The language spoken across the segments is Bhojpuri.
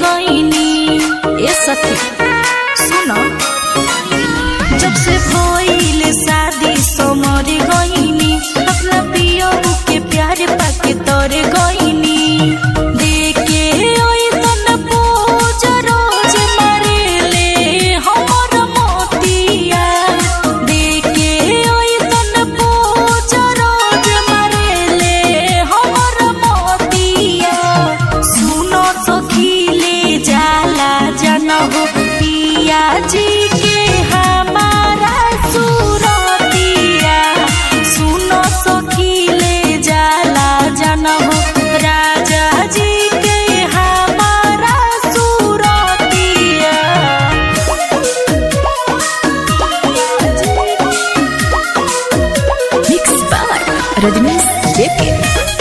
गईनी ए सखी सुनो जब से भइल शादी समर गईनी अपना पियो के प्यार पाके तर गईनी देखे ओइसन पोज रोज मारेले हमर मोतिया देखे ओइसन पोज रोज मारेले हमर मोतिया सुनो सखी ले जाला जनहो पिया जी के हमारा सुरतिया सुनो सखी ले जाला जनहो राजा जी के हमारा सुरतिया Mixed by Rajnish JK.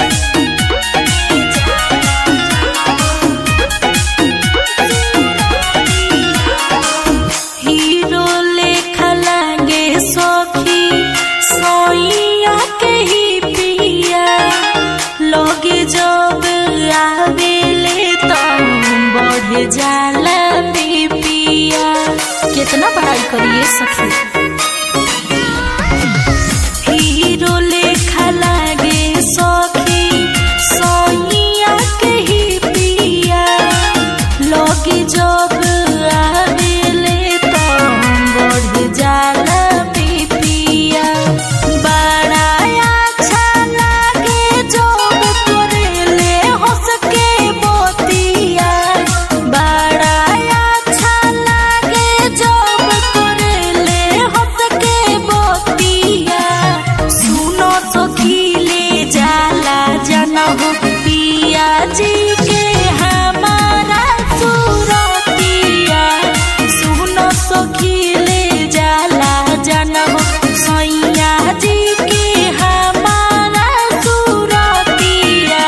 Hero लेखा लागे सखी सोइया के ही पिया लगे जब आवेले तब बढ़ जाला पिया कितना पढ़ाई करिए सखी हीरो लेखा लागे सखी सोइया के ही पिया लगे जब आवेले तब बढ़ जाला पिपिया बड़ा अच्छा लागे जब करेले हंस के बोतिया बड़ा अच्छा लागे जब करेले हंस के बोतिया सुनो सखी ले जाला जनहो पिया जी के हमारा सुरतिया सुनो सखी ले जाला जनहो सैया जी के हमारा सुरतिया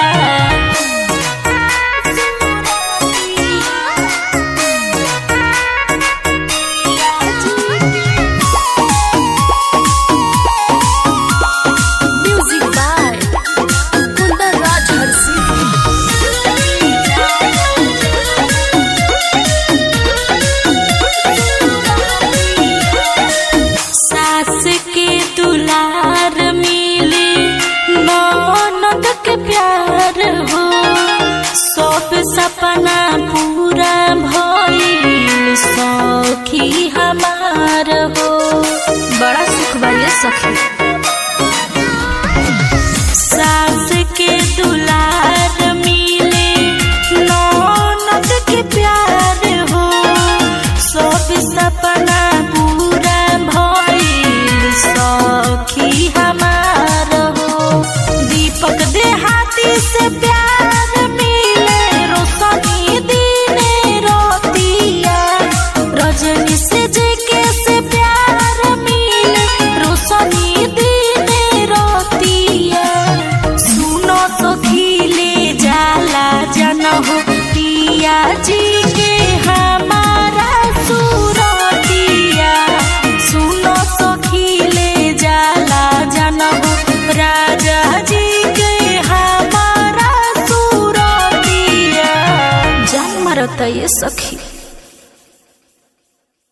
Music by Kundar Raj Harsi. सास के दुलार मिले ननद के प्यार हो सब सपना पूरा भइल सखी हमार हो बड़ा सुख बा ये सखी सास के दुलार मिले ननद के प्यार हो सब सपना पूरा भइल सखी हमार हो दीपक देहाती से प्यार मिले रोशनी दिने रोतिया रजनी से जेके से प्यार मिले रोशनी दिने रोतिया सुनो सखी ले जाला जनहो पिया जी के हमारा सुरतिया सुनो सखी ले जाला जनहो राजा जी के हमारा सुरतिया जान मारता ये सखी